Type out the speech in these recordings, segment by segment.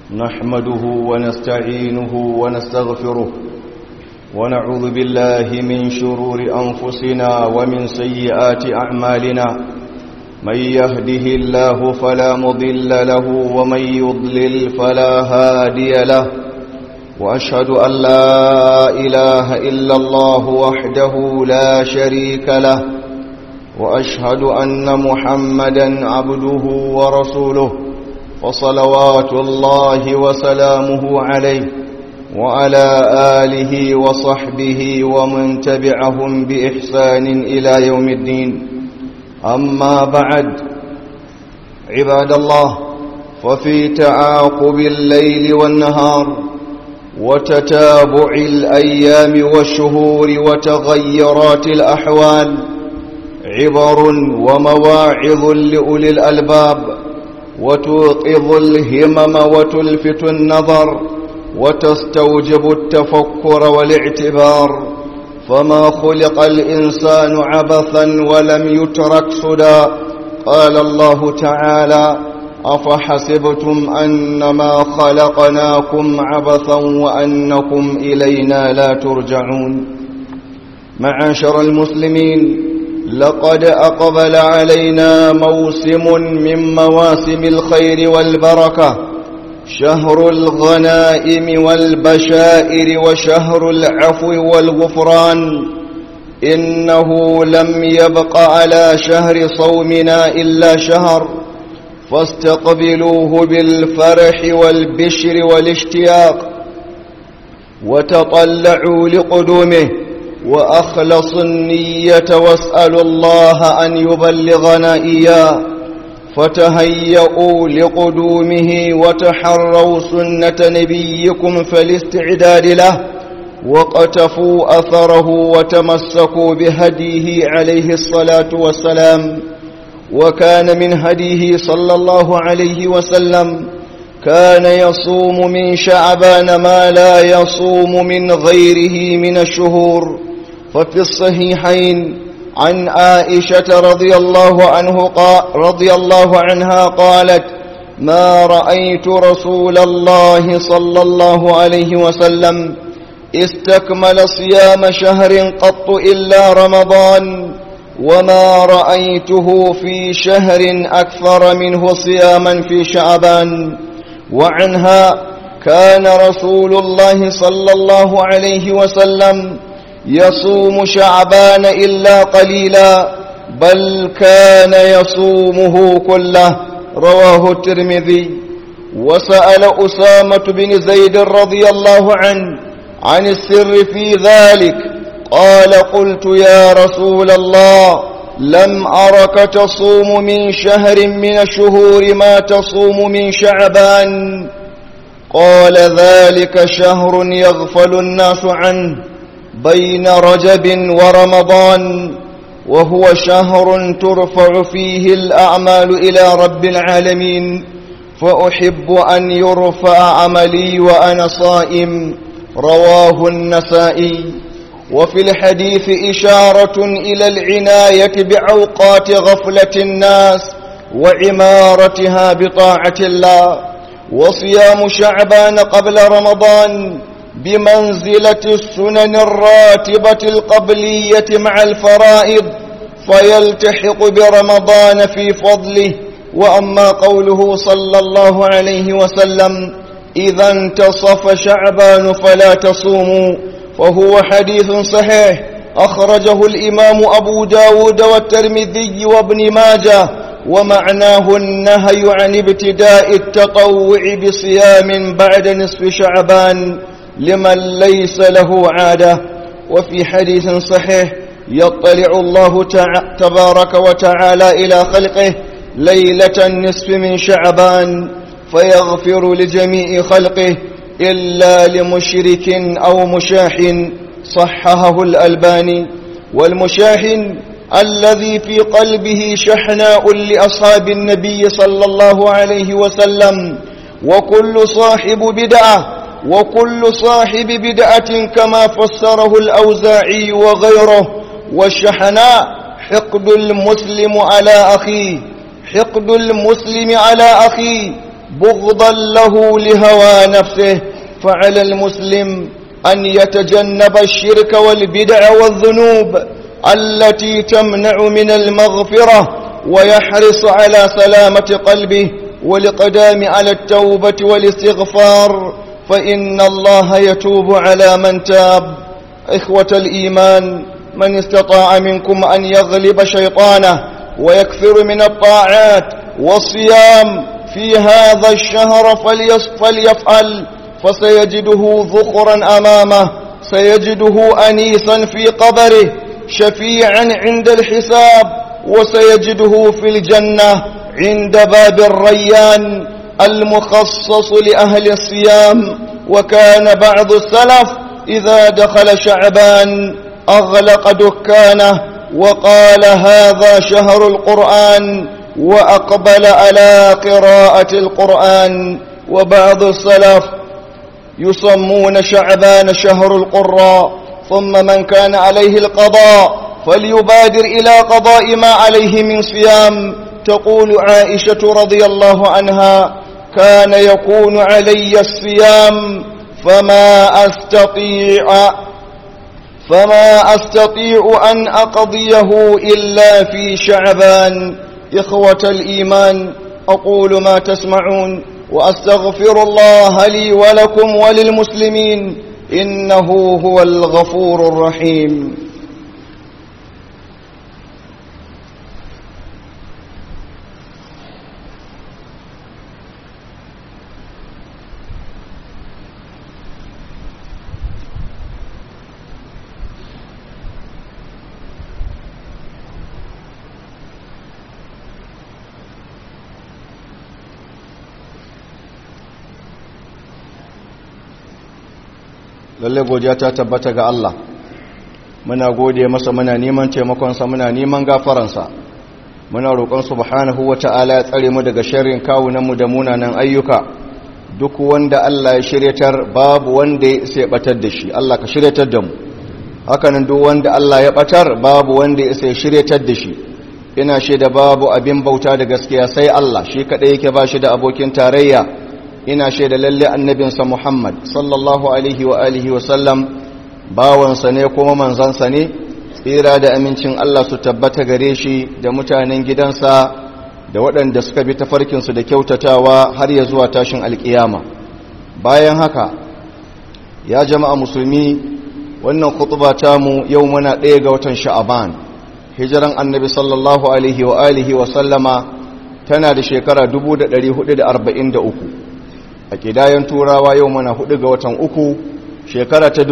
نحمده ونستعينه ونستغفره ونعوذ بالله من شرور أنفسنا ومن سيئات أعمالنا من يهده الله فلا مضل له ومن يضلل فلا هادي له وأشهد أن لا إله إلا الله وحده لا شريك له وأشهد أن محمدا عبده ورسوله وصلوات الله وسلامه عليه وعلى آله وصحبه ومن تبعهم بإحسان إلى يوم الدين أما بعد عباد الله ففي تعاقب الليل والنهار وتتابع الأيام والشهور وتغيرات الأحوال عبر ومواعظ لأولي الألباب وتوقظ الهمم وتلفت النظر وتستوجب التفكر والاعتبار فما خلق الإنسان عبثا ولم يترك سدى قال الله تعالى أفحسبتم أنما خلقناكم عبثا وأنكم إلينا لا ترجعون معاشر المسلمين لقد أقبل علينا موسم من مواسم الخير والبركة شهر الغنائم والبشائر وشهر العفو والغفران إنه لم يبق على شهر صومنا إلا شهر فاستقبلوه بالفرح والبشر والاشتياق وتطلعوا لقدومه وأخلصوا النية واسألوا الله أن يبلغنا إياه فتهيئوا لقدومه وتحروا سنة نبيكم فالاستعداد له وقتفوا أثره وتمسكوا بهديه عليه الصلاة والسلام وكان من هديه صلى الله عليه وسلم كان يصوم من شعبان ما لا يصوم من غيره من الشهور ففي الصحيحين عن عائشة رضي الله عنه قال رضي الله عنها قالت ما رأيت رسول الله صلى الله عليه وسلم استكمل صيام شهر قط إلا رمضان وما رأيته في شهر أكثر منه صياما في شعبان وعنها كان رسول الله صلى الله عليه وسلم يصوم شعبان إلا قليلا بل كان يصومه كله رواه الترمذي وسأل أسامة بن زيد رضي الله عنه عن السر في ذلك قال قلت يا رسول الله لم أرك تصوم من شهر من الشهور ما تصوم من شعبان قال ذلك شهر يغفل الناس عنه بين رجب ورمضان وهو شهر ترفع فيه الأعمال إلى رب العالمين فأحب أن يرفع عملي وأنا صائم رواه النسائي وفي الحديث إشارة إلى العناية بأوقات غفلة الناس وعمارتها بطاعة الله وصيام شعبان قبل رمضان بمنزلة السنن الراتبة القبلية مع الفرائض فيلتحق برمضان في فضله وأما قوله صلى الله عليه وسلم إذا انتصف شعبان فلا تصوموا وهو حديث صحيح أخرجه الإمام أبو داود والترمذي وابن ماجه ومعناه النهي عن ابتداء التطوع بصيام بعد نصف شعبان لمن ليس له عادة وفي حديث صحيح يطلع الله تبارك وتعالى إلى خلقه ليلة النصف من شعبان فيغفر لجميع خلقه إلا لمشرك أو مشاح صححه الألباني والمشاحن الذي في قلبه شحناء لأصحاب النبي صلى الله عليه وسلم وكل صاحب بدعة وكل صاحب بدعة كما فسره الأوزاعي وغيره والشحناء حقد المسلم على أخيه حقد المسلم على أخيه بغضا له لهوى نفسه فعلى المسلم أن يتجنب الشرك والبدع والذنوب التي تمنع من المغفرة ويحرص على سلامة قلبه والقدام على التوبة والاستغفار فإن الله يتوب على من تاب إخوة الإيمان من استطاع منكم أن يغلب شيطانه ويكثر من الطاعات والصيام في هذا الشهر فليفعل فسيجده ذخرا أمامه سيجده أنيسا في قبره شفيعا عند الحساب وسيجده في الجنة عند باب الريان المخصص لأهل الصيام وكان بعض السلف إذا دخل شعبان أغلق دكانه وقال هذا شهر القرآن وأقبل على قراءة القرآن وبعض السلف يسمون شعبان شهر القراء ثم من كان عليه القضاء فليبادر إلى قضاء ما عليه من صيام تقول عائشة رضي الله عنها كان يكون علي الصيام فما أستطيع فما أستطيع أن أقضيه إلا في شعبان إخوة الإيمان أقول ما تسمعون وأستغفر الله لي ولكم وللمسلمين إنه هو الغفور الرحيم lalle godiya ta tabbata ga Allah muna gode masa muna neman taimakonsa muna neman gafaransa muna roƙon subhanahu wata'ala ya tsare mu daga sharrin kawunanmu da munanan ayyuka duk wanda Allah ya shiryatar babu wanda ya isa ya batar da shi Allah ka shiryatar da mu hakanan duk wanda Allah ya batar babu wanda ya isa ya shiryatar da shi ina shaida babu abin bauta da gaskiya sai Allah shi kadai yake ba shi da abokin tarayya ina shaida lalle annabinsa Muhammad sallallahu alaihi wa alihi wa sallam bawansa ne kuma manzansa ne tsira da amincin Allah su tabbata gare shi da mutanen gidansa da waɗanda suka bi tafarkinsu da kyautatawa har ya zuwa tashin alƙiyama bayan haka ya jama'a musulmi wannan khutba mu yau muna ɗaya ga watan sha'aban hijiran annabi sallallahu alaihi wa alihi wa sallama tana da shekara 1443 a ƙidayen turawa yau mana hudu ga watan uku shekara ta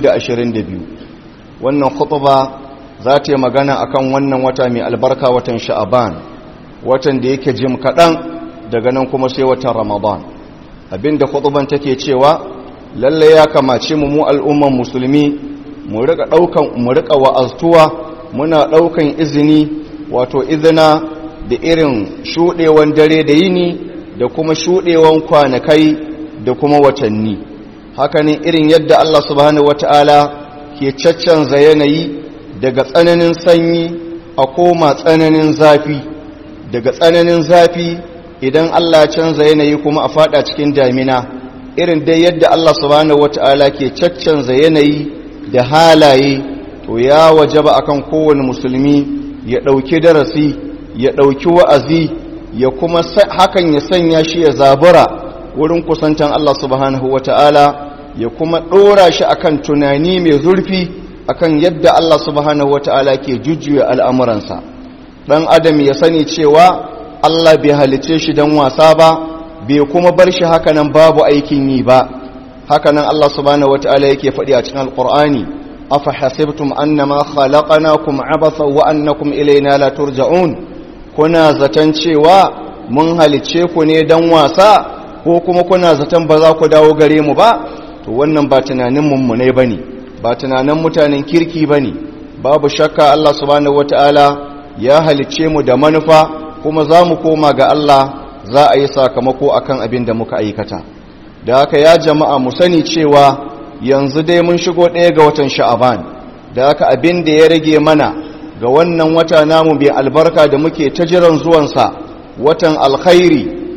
2022 wannan khutba za ta yi magana akan wannan wata mai albarka watan sha'aban watan da yake jim kaɗan daga nan kuma sai watan ramadan abinda khutban take cewa lalle ya kamace mu mu al'umman musulmi mu rika ɗaukan mu rika wa'aztuwa muna ɗaukan izini wato izina da irin shuɗewan dare da yini da kuma shuɗewan kwanakai da kuma watanni hakanin irin yadda Allah subhanahu wata'ala ke caccanza yanayi daga tsananin sanyi a koma tsananin zafi daga tsananin zafi idan Allah ya canza yanayi kuma a fada cikin damina irin dai yadda Allah subhanahu wata'ala ke caccanza yanayi da halaye to ya wajaba akan kowane musulmi ya ɗauki darasi ya ɗauki wa'azi ya kuma hakan ya sanya shi ya zabura wurin kusantan Allah subhanahu wata'ala ya kuma ɗora shi akan tunani mai zurfi akan yadda Allah subhanahu wata'ala ke jujjuya al'amuransa ɗan adam ya sani cewa Allah bai halice shi don wasa ba bai kuma bar shi hakanan babu aikin yi ba hakanan Allah subhanahu wata'ala yake faɗi a cikin alƙur'ani afa hasibtum annama khalaqnakum abatha wa annakum ilayna la turja'un kuna zaton cewa mun halice ku ne don wasa ko kuma kuna zaton ba za ku dawo gare mu ba to wannan ba tunanin mummune ba ne ba tunanin mutanen kirki ba ne babu shakka Allah subhanahu wata'ala ya halicce mu da manufa kuma za mu koma ga Allah za a yi sakamako akan abin da muka aikata da haka ya jama'a mu sani cewa yanzu dai mun shigo ɗaya ga watan sha'aban da haka abin da ya rage mana ga wannan wata namu bai albarka da muke ta jiran zuwansa watan alkhairi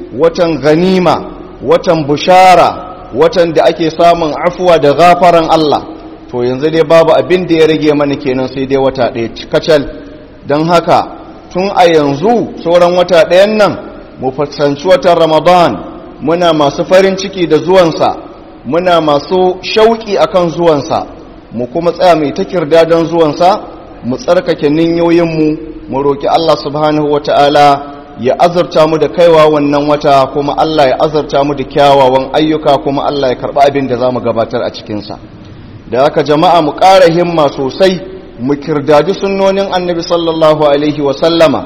watan ganima watan bushara watan da ake samun afuwa da gafaran Allah to yanzu dai babu abin da ya rage mana kenan sai dai wata ɗaya kacal don haka tun a yanzu sauran wata ɗayan nan mu fuskanci watan ramadan muna masu farin ciki da zuwansa muna masu shauƙi akan zuwansa mu kuma tsaya mai ta kirda don zuwansa mu tsarkake ninyoyinmu mu roƙi Allah subhanahu wata'ala ya azurta mu da kaiwa wannan wata kuma Allah ya azurta mu da kyawawan ayyuka kuma Allah ya karɓi abin da za mu gabatar a cikinsa da haka jama'a mu ƙara himma sosai mu kirdadi sunnonin annabi sallallahu alaihi wasallama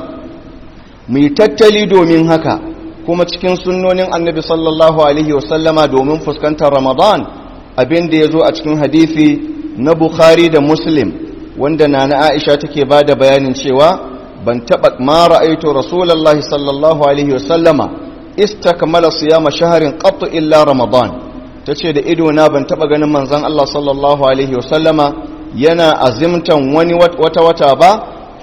mu yi tattali domin haka kuma cikin sunnonin annabi sallallahu alaihi wasallama domin fuskantar ramadan abin da ya zo a cikin hadisi na bukhari da muslim wanda na na aisha take ba da bayanin cewa ban taɓa ma ra'aito rasulallahi sallallahu alaihi wasallama istakmala siyama shaharin qattu illa ramadan tace da ido na ban taɓa ganin manzon Allah sallallahu alaihi wasallama yana azimtan wani wata wata ba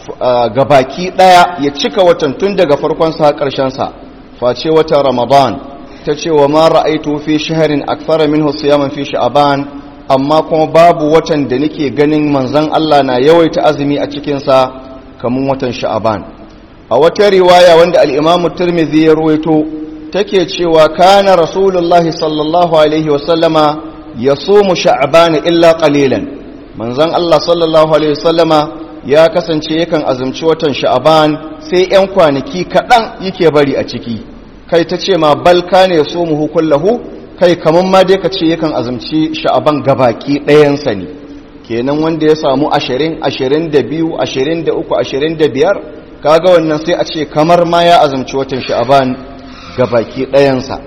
ga baki daya ya cika watan tun daga farkon sa karshen sa face wata ramadan tace wa ma ra'aitu fi shahrin akthara minhu siyaman fi sha'ban amma kuma babu watan da nake ganin manzon Allah na yawaita azumi a cikin sa kamun watan sha'ban a wata riwaya wanda al-Imam Tirmidhi ya ruwaito take cewa kana rasulullahi sallallahu alaihi wasallama yasumu sha'ban illa qalilan manzon Allah sallallahu alaihi wasallama ya kasance yakan azumci watan sha'ban sai yan kwanaki kaɗan yake bari a ciki kai ta ce ma balka ne so mu kullahu kai kaman ma dai ka ce yakan azumci sha'ban gabaki ɗayansa ne kenan wanda ya samu ashirin ashirin da biyu ashirin da uku ashirin da biyar kaga wannan sai a ce kamar ma ya azumci watan sha'ban gabaki ɗayansa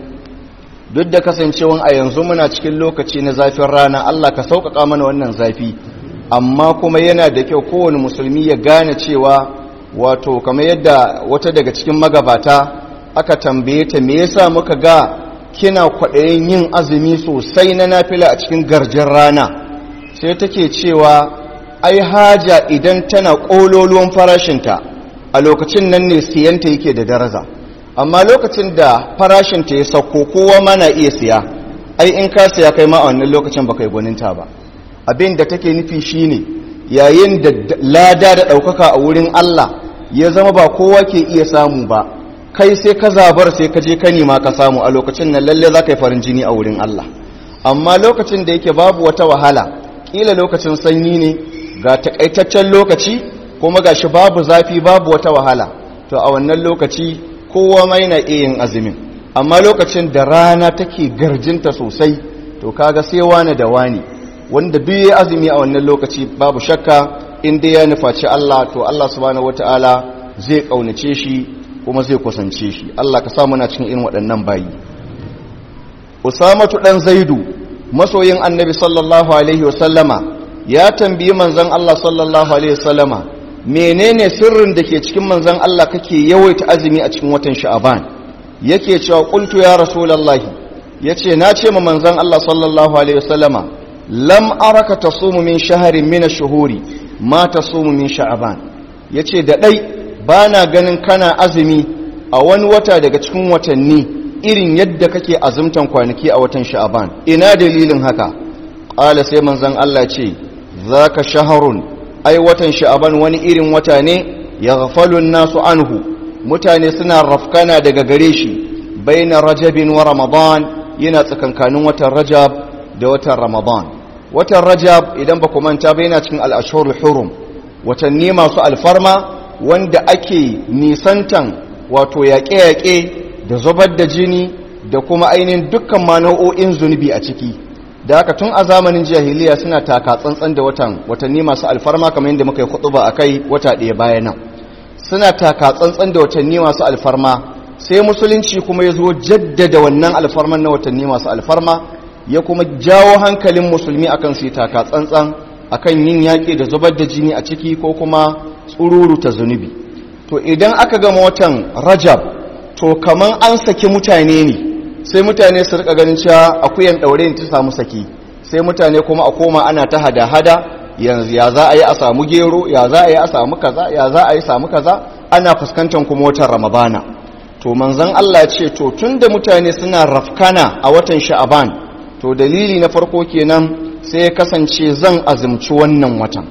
duk da kasancewan a yanzu muna cikin lokaci na zafin rana Allah ka sauƙaƙa mana wannan zafi amma kuma yana da kyau kowane musulmi ya gane cewa wato kamar yadda wata daga cikin magabata aka tambaye ta me yasa muka ga kina kwaɗayin yin azumi sosai na nafila a cikin garjin rana sai take cewa ai haja idan tana ƙololuwan farashinta a lokacin nan ne siyanta yake da daraja amma lokacin da farashinta ya sauko kowa mana iya siya ai in ka siya kai ma a wannan lokacin baka yi gwaninta ba abin da take nufi shine yayin da lada da ɗaukaka a wurin Allah ya zama ba kowa ke iya samu ba kai sai ka zabar sai ka je ka nema ka samu a lokacin nan lalle za ka yi farin jini a wurin Allah amma lokacin da yake babu wata wahala kila lokacin sanyi ne ga takaitaccen lokaci kuma gashi babu zafi babu wata wahala to a wannan lokaci kowa mai na iya yin azumin amma lokacin da rana take garjinta sosai to kaga sai wani da wani wanda duk ya azumi a wannan lokaci babu shakka inda ya nufaci Allah to Allah subhanahu wataala zai kaunace shi kuma zai kusance shi Allah ka sa muna cikin irin waɗannan bayi Usamatu dan Zaidu masoyin Annabi sallallahu alaihi wasallama ya tambayi manzon Allah sallallahu alaihi wasallama menene sirrin da ke cikin manzon Allah kake yawaita azumi a cikin watan Sha'aban yake cewa qultu ya rasulullahi yace na ce ma manzon Allah sallallahu alaihi wasallama lam araka tasumu min shahrin min ash-shuhuri ma tasumu min sha'ban yace da dai bana ganin kana azumi a wani wata daga cikin watanni irin yadda kake azumtan kwanaki a watan sha'ban ina dalilin haka qala sai manzon Allah ce zaka shahrun ai watan sha'ban wani irin wata ne yaghfalu an-nasu anhu mutane suna rafkana daga gare shi baina rajabin wa ramadan yana tsakankanin watan rajab da watan ramadan watan rajab idan ba ku manta ba yana cikin al'ashurul hurum watanni masu alfarma wanda ake nisantan wato yaƙe-yaƙe da zubar da jini da kuma ainihin dukkan ma nau'o'in zunubi a ciki da haka tun a zamanin jahiliya suna taka tsantsan da watan watanni masu alfarma kamar yadda muka yi kutuba a kai wata ɗaya bayan nan suna taka tsantsan da watanni masu alfarma sai musulunci kuma ya zo jaddada wannan alfarman na watanni masu alfarma ya kuma jawo hankalin musulmi akan su taka tsantsan akan yin yaƙi da zubar da jini a ciki ko kuma tsururu ta zunubi to idan aka gama watan rajab to kaman an saki mutane ne sai mutane su rika ganin cewa akuyan ɗaure ta samu saki sai mutane kuma a koma ana ta hada-hada yanzu ya za a yi a samu gero ya za a yi a samu kaza ya za a yi samu kaza ana fuskantar kuma watan ramadana to manzon Allah ce to tunda mutane suna rafkana a watan sha'aban to dalili na farko kenan sai ya kasance zan azumci wannan watan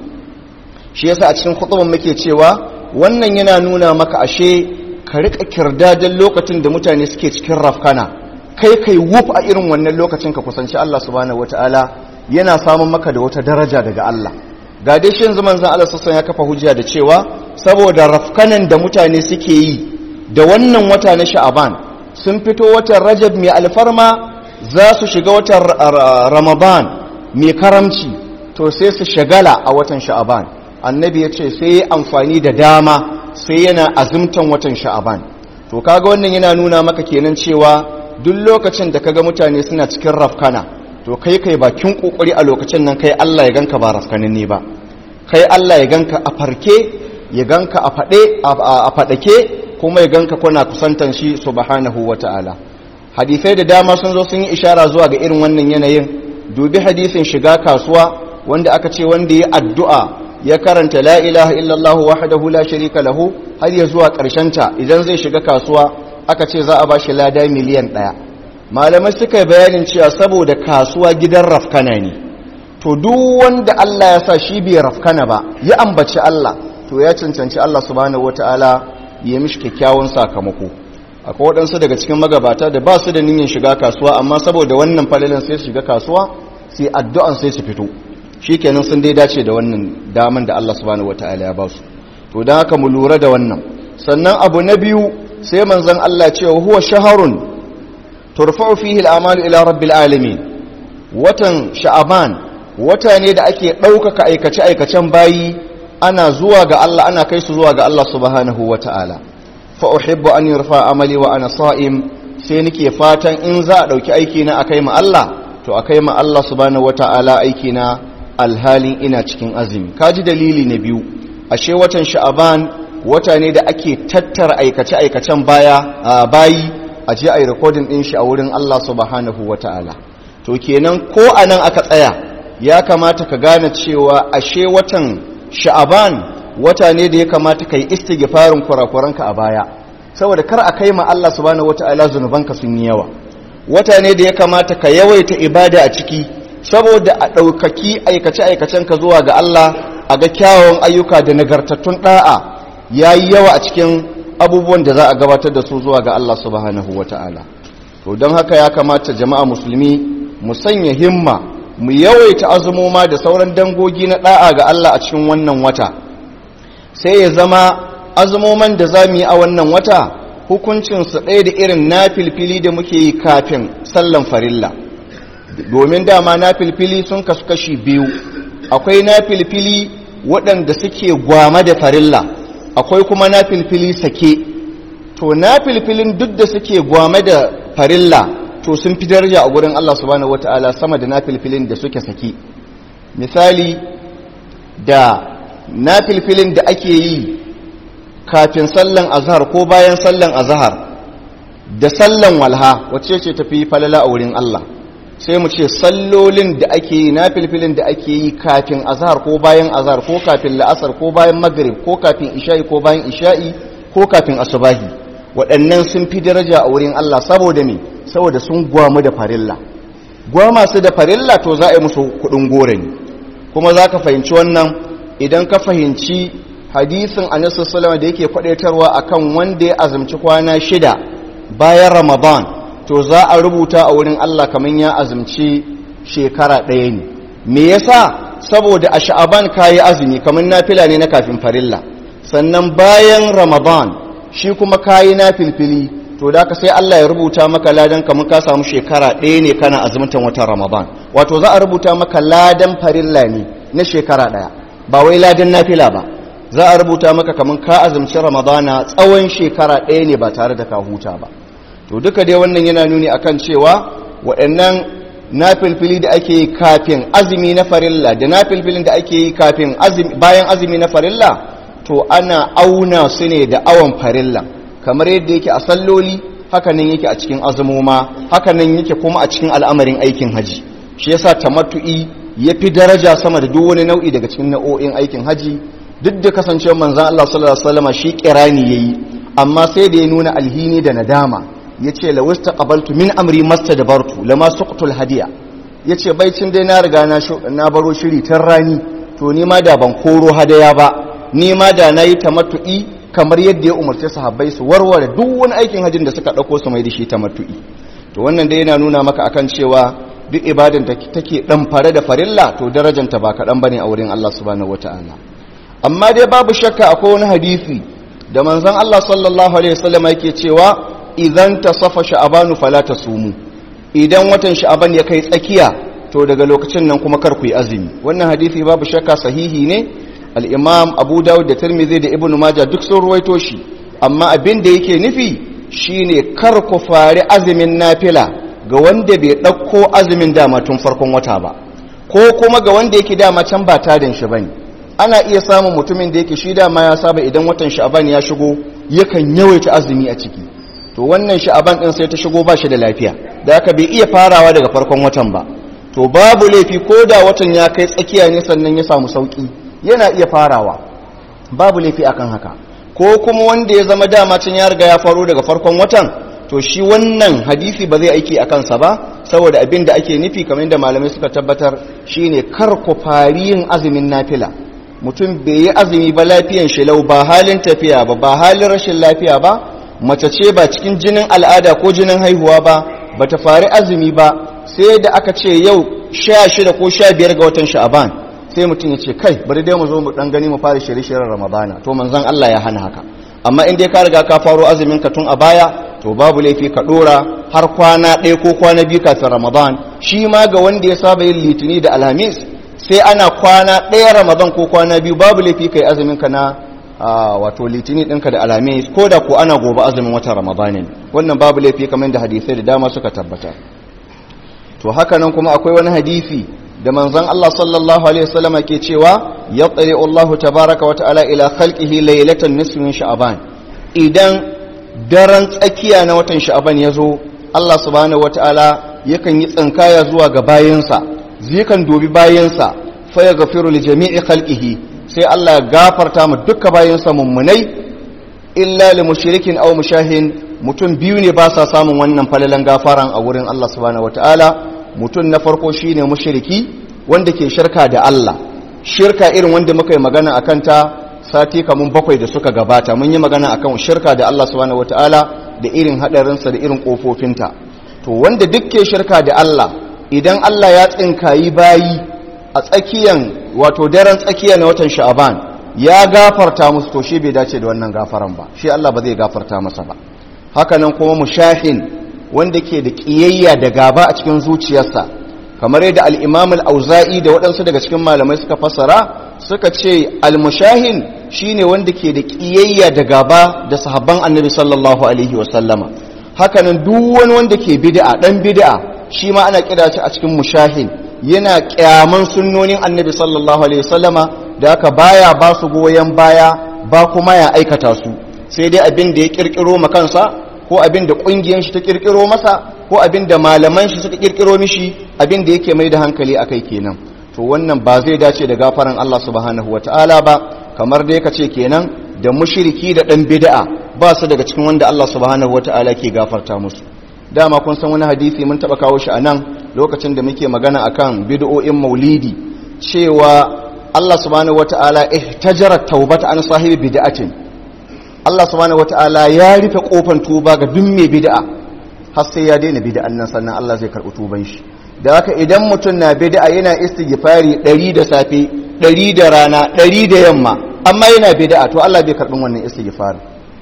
shi yasa a cikin khutban muke cewa wannan yana nuna maka ashe ka rika kirdadan lokacin da mutane suke cikin rafkana kai kai wuf a irin wannan lokacin ka kusanci Allah subhanahu wataala yana samun maka da wata daraja daga Allah ga dai shi yanzu manzon Allah sassan ya kafa hujja da cewa saboda rafkanan da mutane suke yi da wannan wata na sha'aban sun fito watan rajab mai alfarma za su shiga watan ramadan mai karamci to sai su shagala a watan sha'aban annabi ya ce sai yi amfani da dama sai yana azumtan watan sha'aban to kaga wannan yana nuna maka kenan cewa duk lokacin da kaga mutane suna cikin rafkana to kai kai bakin kokari a lokacin nan kai Allah ya ganka ba rafkanin ne ba kai Allah ya ganka a farke ya ganka a fade a fadake kuma ya ganka kuna kusantan shi subhanahu wataala hadisai da dama sun zo sun yi ishara zuwa ga irin wannan yanayin dubi hadisin shiga kasuwa wanda aka ce wanda ya addu'a ya karanta la ilaha illallah wahdahu la sharika lahu har ya zuwa ta idan zai shiga kasuwa aka ce za a ba shi lada miliyan ɗaya malamai suka yi bayanin cewa saboda kasuwa gidan rafkana ne to duk wanda Allah ya sa shi bai rafkana ba ya ambaci Allah to ya cancanci Allah subhanahu wataala ya mishi kyakkyawan sakamako akwai waɗansu daga cikin magabata da ba su da niyyar shiga kasuwa amma saboda wannan falalin sai su shiga kasuwa sai addu'an sai su fito shikenan sun dai dace da wannan daman da Allah subhanahu wataala ya ba su to dan haka mu lura da wannan sannan abu na biyu sai manzon Allah ce huwa shaharun turfa'u fihi al-amalu ila rabbil alamin watan sha'aban wata ne da ake ɗaukaka aikace aikacen bayi ana zuwa ga Allah ana kai su zuwa ga Allah subhanahu wataala fa uhibbu an yurfa amali wa ana sa'im sai nake fatan in za a dauki aiki na akai ma Allah to akai ma Allah subhanahu wataala aiki na alhalin ina cikin azumi kaji dalili na biyu ashe watan sha'aban wata ne da ake tattara aikace aikacen baya bayi a je ayi recording din shi a wurin Allah subhanahu wataala to kenan ko anan aka tsaya ya kamata ka gane cewa ashe watan sha'aban wata ne da ya kamata ka yi istighfarin kurakuranka a baya saboda kar a kai ma Allah subhanahu wata'ala zunubanka sun yi yawa wata ne da ya kamata ka yawaita ibada a ciki saboda a ɗaukaki aikace-aikacen ka zuwa ga Allah a ga kyawawan ayyuka da nagartattun ɗa'a ya yi yawa a cikin abubuwan da za a gabatar da su zuwa ga Allah subhanahu wata'ala to don haka ya kamata jama'a musulmi mu sanya himma mu yawaita azumoma da sauran dangogi na ɗa'a ga Allah a cikin wannan wata sai ya zama azumoman da za mu yi a wannan wata hukuncinsu ɗaya da irin na filfili da muke yi kafin sallan farilla domin dama na filfili sun kasu kashi biyu akwai na filfili waɗanda suke gwama da farilla akwai kuma na filfili sake to na filfilin duk da suke gwama da farilla to sun fi daraja a gurin Allah subhanahu wata'ala sama da na filfilin da suke sake misali da na filfilin da ake yi kafin sallan azhar ko bayan sallan azhar da sallan walha wacce ce tafi falala a wurin Allah sai mu ce sallolin da ake yi na filfilin da ake yi kafin azhar ko bayan azhar ko kafin la'asar ko bayan maghrib ko kafin isha'i ko bayan isha'i ko kafin asubahi waɗannan sun fi daraja a wurin Allah saboda me saboda sun gwamu da farilla gwama su da farilla to za a yi musu kuɗin gore ne kuma za ka fahimci wannan idan ka fahimci hadisin anasu salama da yake kwadaitarwa akan wanda ya azumci kwana shida bayan ramadan to za a rubuta a wurin Allah kamar ya azumci shekara ɗaya ne me yasa saboda a sha'aban kayi azumi kamar nafila ne na kafin farilla sannan bayan ramadan shi kuma kayi na filfili to da ka sai Allah ya rubuta maka ladan kamar ka samu shekara ɗaya ne kana azumtan watan ramadan wato za a rubuta maka ladan farilla ne na shekara ɗaya ba wai ladan nafila ba za a rubuta maka kamar ka azumci ramadana tsawon shekara ɗaya ne ba tare da ka huta ba to duka dai wannan yana nuni akan cewa waɗannan nafilfili da ake yi kafin azumi na farilla da nafilfilin da ake yi kafin bayan azumi na farilla to ana auna su ne da awon farilla kamar yadda yake a salloli hakanan yake a cikin azumoma hakanan yake kuma a cikin al'amarin aikin haji shi yasa tamattu'i ya fi daraja sama da duk wani nau'i daga cikin nau'o'in aikin haji duk da kasancewar manzan Allah sallallahu alaihi wasallam shi kirani yayi amma sai da ya nuna alhini da nadama yace la wastaqabaltu min amri mastadbartu lama suqtul hadiya yace baicin dai na riga na na baro shiri tan rani to ni ma da ban koro hadaya ba ni ma da nayi tamattu'i kamar yadda ya umarci sahabbai su warware duk wani aikin hajjin da suka dauko su mai da shi tamattu'i to wannan dai yana nuna maka akan cewa duk ibadan da take dan fare da farilla to darajanta ba kaɗan bane a wurin Allah subhanahu wataala amma dai babu shakka akwai wani hadisi da manzon Allah sallallahu alaihi wasallam yake cewa idan tasafa sha'abanu fala tasumu idan watan sha'aban ya kai tsakiya to daga lokacin nan kuma kar ku yi azumi wannan hadisi babu shakka sahihi ne al-imam Abu Dawud da Tirmidhi da Ibn Majah duk sun ruwaito shi amma abin da yake nufi shine kar ku fari azumin nafila ga wanda bai ɗauko azumin dama tun farkon wata ba ko kuma ga wanda yake dama can ba tarin shi bane ana iya samun mutumin da yake shi dama ya saba idan watan sha'aban ya shigo yakan yawaita azumi a ciki to wannan sha'aban din sai ta shigo ba shi da lafiya da haka bai iya farawa daga farkon watan ba to babu laifi ko da watan ya kai tsakiya ne sannan ya samu sauki yana iya farawa babu laifi akan haka ko kuma wanda ya zama dama can ya riga ya faro daga farkon watan to shi wannan hadisi ba zai aiki a kansa ba saboda abin da ake nufi kamar yadda malamai suka tabbatar shine kar ku fari yin azumin nafila mutum bai yi azumi ba lafiyan shi lau ba halin tafiya ba ba halin rashin lafiya ba mace ce ba cikin jinin al'ada ko jinin haihuwa ba ba ta fari azumi ba sai da aka ce yau sha shida ko sha biyar ga watan sha'aban sai mutum ya ce kai bari dai mu zo mu dan gani mu fara shirye-shiryen ramadana to manzon Allah ya hana haka amma in dai ka riga ka faro azumin ka tun a baya to babu laifi ka dora har kwana ɗaya ko kwana biyu kafin ramadan shi ma ga wanda ya saba yin litini da alhamis sai ana kwana ɗaya ramadan ko kwana biyu babu laifi kai azumin ka na wato litini ɗinka da alhamis ko da ko ana gobe azumin watan ramadan ne wannan babu laifi kamar da hadisai da dama suka tabbata to haka nan kuma akwai wani hadisi da manzon Allah sallallahu alaihi wasallama ke cewa yaqri Allah tabaaraka wa ta'ala ila khalqihi laylatan nisfi min sha'ban idan daren tsakiya na watan sha'ban yazo Allah subhanahu wa ta'ala yakan yi tsinkaya zuwa ga bayinsa zikan dobi bayinsa fa yaghfiru li jami'i khalqihi sai Allah ya gafarta mu duka bayinsa mummunai illa li mushrikin aw mushahin mutum biyu ne ba sa samun wannan falalan gafaran a wurin Allah subhanahu wa ta'ala mutum na farko shine mushriki wanda ke shirka da Allah shirka irin wanda muka yi magana akan ta sati kamun bakwai da suka gabata mun yi magana akan shirka da Allah subhanahu wataala da irin hadarinsa da irin kofofinta to wanda duk ke shirka da Allah idan Allah ya tsinkayi bayi a tsakiyan wato daren tsakiya na watan sha'aban ya gafarta musu to shi bai dace da wannan gafaran ba shi Allah ba zai gafarta masa ba hakanan kuma mushahin wanda ke da ƙiyayya da gaba a cikin zuciyarsa kamar yadda al'imam al'auza'i da waɗansu daga cikin malamai suka fassara suka ce al-mushahin shi ne wanda ke da ƙiyayya da gaba da sahabban annabi sallallahu alaihi wasallama hakanan duk wani wanda ke bid'a ɗan bid'a shi ma ana kira shi a cikin mushahin yana ƙyaman sunnonin annabi sallallahu alaihi wasallama da haka baya ba su goyon baya ba kuma ya aikata su sai dai abin da ya ƙirƙiro ma kansa ko abin da ƙungiyar shi ta ƙirƙiro masa ko abin da malaman shi suka ƙirƙiro mishi abin da yake mai da hankali a kai kenan to wannan ba zai dace da gafaran Allah subhanahu wa ta'ala ba kamar dai ka ce kenan da mushriki da ɗan bid'a ba su daga cikin wanda Allah subhanahu wa ta'ala ke gafarta musu dama kun san wani hadisi mun taɓa kawo shi a nan lokacin da muke magana akan bid'o'in maulidi cewa Allah subhanahu wa ta'ala ihtajara taubata an sahibi bid'atin Allah subhanahu wata'ala ya rufe kofan tuba ga duk mai bid'a har sai ya daina bid'an nan sannan Allah zai karɓi tuban shi da haka idan mutum na bid'a yana istighfari 100 da safe 100 da rana 100 da yamma amma yana bid'a to Allah bai karɓin wannan istighfari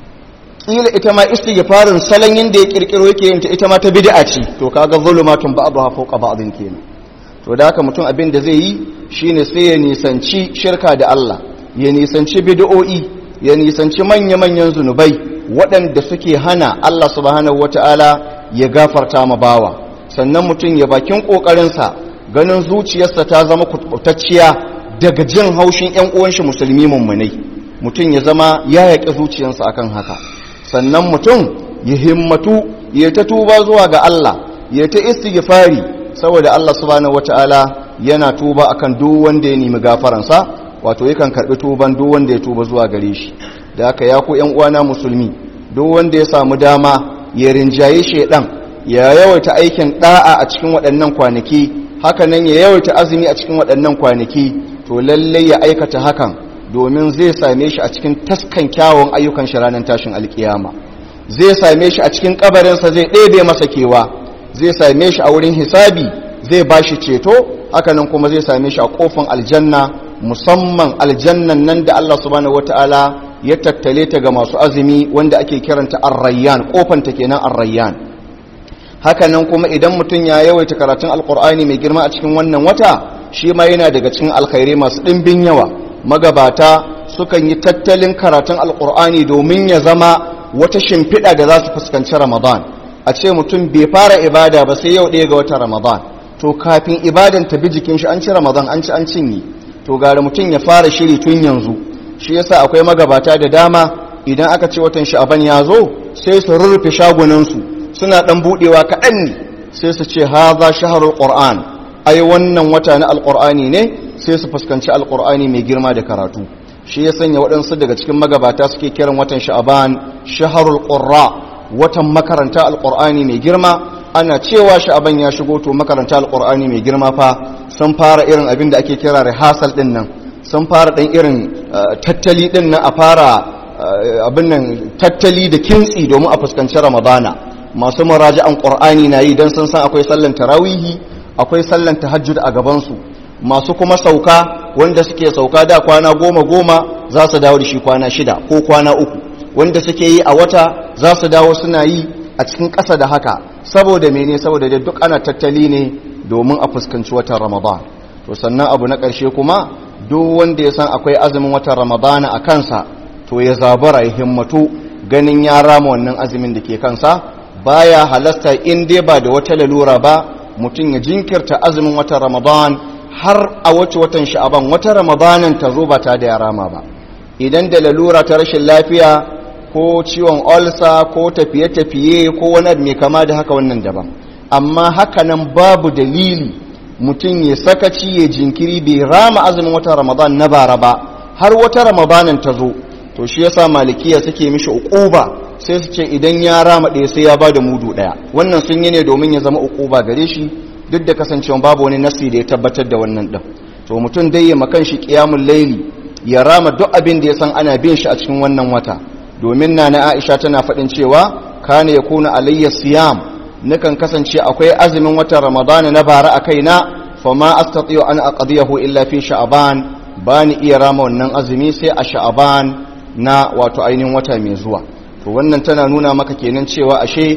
kila ita ma istighfarin salon yanda ya kirkiro yake yin ta ita ma ta bid'a ce to kaga zulumatun ba'daha fawqa ba'din kenan to da haka mutum abin da zai yi shine sai ya nisanci shirka da Allah ya nisanci bid'o'i ya nisanci manya-manyan zunubai waɗanda suke hana Allah subhanahu wata'ala ya gafarta ma bawa sannan mutum ya bakin ƙoƙarinsa ganin zuciyarsa ta zama kubutacciya daga jin haushin 'yan uwanshi musulmi mummunai mutum ya zama ya yaƙi zuciyarsa akan haka sannan mutum ya himmatu ya ta tuba zuwa ga Allah ya ta istighfari saboda Allah subhanahu wata'ala yana tuba akan duk wanda ya nemi gafaransa wato yakan karbi tuban duk wanda ya tuba zuwa gare shi da haka ya ku ƴan uwana musulmi duk wanda ya samu dama ya rinjaye shedan ya yawaita aikin da'a a cikin waɗannan kwanaki haka nan ya yawaita azumi a cikin waɗannan kwanaki to lallai ya aikata hakan domin zai same shi a cikin taskan kyawun ayyukan shi ranar tashin alkiyama zai same shi a cikin kabarinsa zai ɗebe masa kewa zai same shi a wurin hisabi zai ba shi ceto hakanan kuma zai same shi a kofin aljanna musamman aljannan nan da Allah subhanahu wataala ya tattale ta ga masu azumi wanda ake kiranta ar-rayyan kofanta kenan ar-rayyan hakanan kuma idan mutum ya yawaita karatun alqur'ani mai girma a cikin wannan wata shi ma yana daga cikin alkhairai masu dimbin yawa magabata sukan yi tattalin karatun alqur'ani domin ya zama wata shimfiɗa da za su fuskanci ramadan a ce mutum bai fara ibada ba sai yau ɗaya ga wata ramadan to kafin ibadan ta bi jikin shi an ci ramadan an ci an cinye to gara mutum ya fara shiri tun yanzu shi yasa akwai magabata da dama idan aka ce watan sha'aban ya zo sai su rurrufe shagunansu suna ɗan buɗewa kaɗan ne sai su ce haza shaharul qur'an ai wannan wata na alqur'ani ne sai su fuskanci alqur'ani mai girma da karatu shi ya sanya waɗansu daga cikin magabata suke kiran watan sha'aban shaharul qurra watan makaranta alqur'ani mai girma ana cewa sha'aban ya shigo to makaranta alqur'ani mai girma fa sun fara irin abin da ake kira rehearsal din nan sun fara dan irin tattali din nan a fara abin nan tattali da kintsi domin a fuskanci ramadana masu muraji'an qur'ani na yi dan sun san akwai sallan tarawihi akwai sallan tahajjud a gaban su masu kuma sauka wanda suke sauka da kwana goma goma za su dawo da shi kwana shida ko kwana uku wanda suke yi a wata za su dawo suna yi a cikin ƙasa da haka saboda mene saboda da duk ana tattali ne domin a fuskanci watan ramadan to sannan abu na ƙarshe kuma duk wanda ya san akwai azumin watan ramadana a kansa to ya zabara ya himmatu ganin ya rama wannan azumin da ke kansa baya halasta in dai ba da wata lalura ba mutum ya jinkirta azumin watan ramadan har a wace watan sha'aban wata ramadanan ta zo ba ta da ya rama ba idan da lalura ta rashin lafiya ko ciwon olsa ko tafiye-tafiye ko wani mai kama da haka wannan daban amma hakanan babu dalili mutum ya sakaci ya jinkiri bai rama azumin watan ramadan na bara ba har wata ramadanin ta zo to shi yasa malikiya suke mishi uquba sai su ce idan ya rama ɗaya sai ya bada mudu ɗaya wannan sun yi ne domin ya zama uquba gare shi duk da kasancewa babu wani nasi da ya tabbatar da wannan ɗin to mutum dai ya makan shi qiyamul laili ya rama duk abin da ya san ana bin shi a cikin wannan wata domin na na Aisha tana faɗin cewa kana yakuna alayya siyam nakan kasance akwai azumin watan ramadana na bara a kaina fama astati'u an aqdiyahu illa fi sha'ban bani iya rama wannan azumi sai a sha'ban na wato ainihin wata mai zuwa to wannan tana nuna maka kenan cewa ashe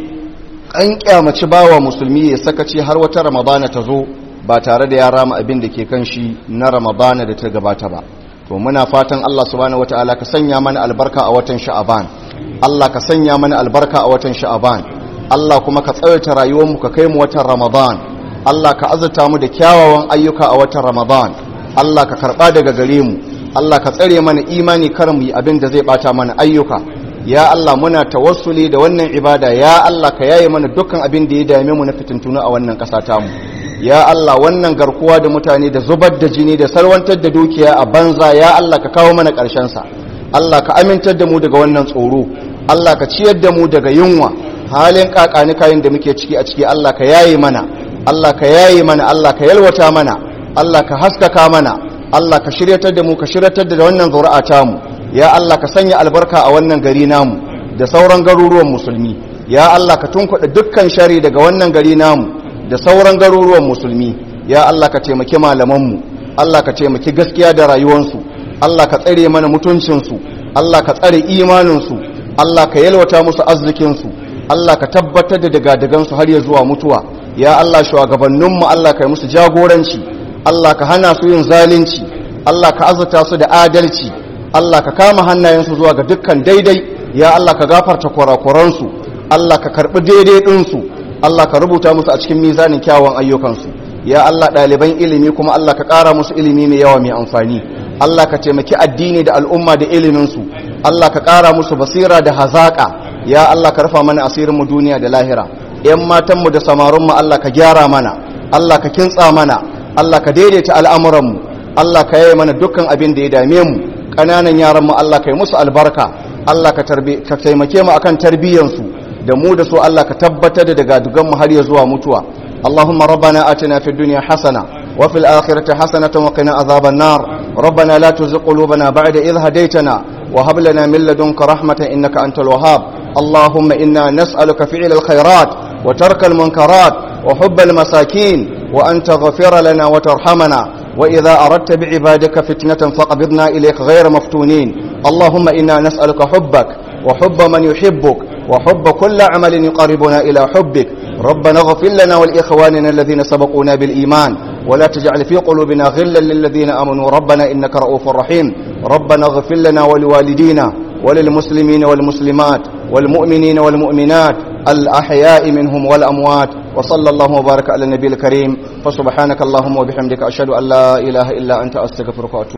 an kyamaci bawa musulmi ya sakaci har wata ramadana ta zo ba tare da ya rama abin da ke kan shi na ramadana da ta gabata ba to muna fatan Allah subhanahu wataala ka sanya mana albarka a watan sha'ban Allah ka sanya mana albarka a watan sha'ban Allah kuma ka tsawaita rayuwarmu ka kai mu watan Ramadan Allah ka azurta mu da kyawawan ayyuka a watan Ramadan Allah ka karba daga gare mu Allah ka tsare mana imani kar mu yi abin da zai bata mana ayyuka ya Allah muna tawassuli da wannan ibada ya Allah ka yaye mana dukkan abin da ya dame mu na fitintunu a wannan ƙasa tamu ya Allah wannan garkuwa da mutane da zubar da jini da salwantar da dukiya a banza ya Allah ka kawo mana ƙarshen sa Allah ka amintar da mu daga wannan tsoro Allah ka ciyar da mu daga yunwa halin kakani kayan da muke ciki a ciki Allah ka yaye mana Allah ka yaye mana Allah ka yalwata mana Allah ka haskaka mana Allah ka shiryatar da mu ka shiryatar da wannan zuri'a ta mu ya Allah ka sanya albarka a wannan gari namu da sauran garuruwan musulmi ya Allah ka tunkuɗa dukkan shari daga wannan gari namu da sauran garuruwan musulmi ya Allah ka taimaki malamanmu Allah ka taimaki gaskiya da rayuwansu Allah ka tsare mana mutuncinsu Allah ka tsare imaninsu Allah ka yalwata musu arzikinsu Allah ka tabbatar da dagadagansu har ya zuwa mutuwa ya Allah shugabanninmu Allah ka yi musu jagoranci Allah ka hana su yin zalunci Allah ka azurta su da adalci Allah ka kama hannayensu zuwa ga dukkan daidai ya Allah ka gafarta kurakuransu Allah ka karbi daidai ɗinsu Allah ka rubuta musu a cikin mizanin kyawun ayyukansu ya Allah ɗaliban ilimi kuma Allah ka ƙara musu ilimi mai yawa mai amfani Allah ka taimaki addini da al'umma da iliminsu Allah ka ƙara musu basira da hazaƙa ya Allah ka rufa mana asirinmu duniya da lahira ‘yan matanmu da samarinmu Allah ka gyara mana Allah ka kintsa mana Allah ka daidaita al'amuranmu Allah ka yaye mana dukkan abin da ya dame mu ƙananan yaranmu Allah ka yi musu albarka Allah ka taimake mu akan tarbiyyansu da mu da su Allah ka tabbatar da daga dugan mu har ya zuwa mutuwa Allahumma rabbana atina fid dunya hasana wa fil akhirati hasanatan wa qina adhaban nar rabbana la tuzigh qulubana ba'da idh hadaytana wa hab lana min ladunka rahmatan innaka antal wahhab Allahumma inna nas'aluka fi'l al khairat wa tark al munkarat wa hubb al masakin wa an taghfir lana wa tarhamana وإذا أردت بعبادك فتنة فقبضنا إليك غير مفتونين اللهم إنا نسألك حبك وحب من يحبك وحب كل عمل يقربنا إلى حبك ربنا اغفر لنا ولإخواننا الذين سبقونا بالإيمان ولا تجعل في قلوبنا غلا للذين آمنوا ربنا إنك رؤوف رحيم ربنا اغفر لنا ولوالدينا وللمسلمين والمسلمات والمؤمنين والمؤمنات الأحياء منهم والأموات وصلى الله وبارك على النبي الكريم فسبحانك اللهم وبحمدك أشهد أن لا إله إلا أنت أستغفرك وأتوب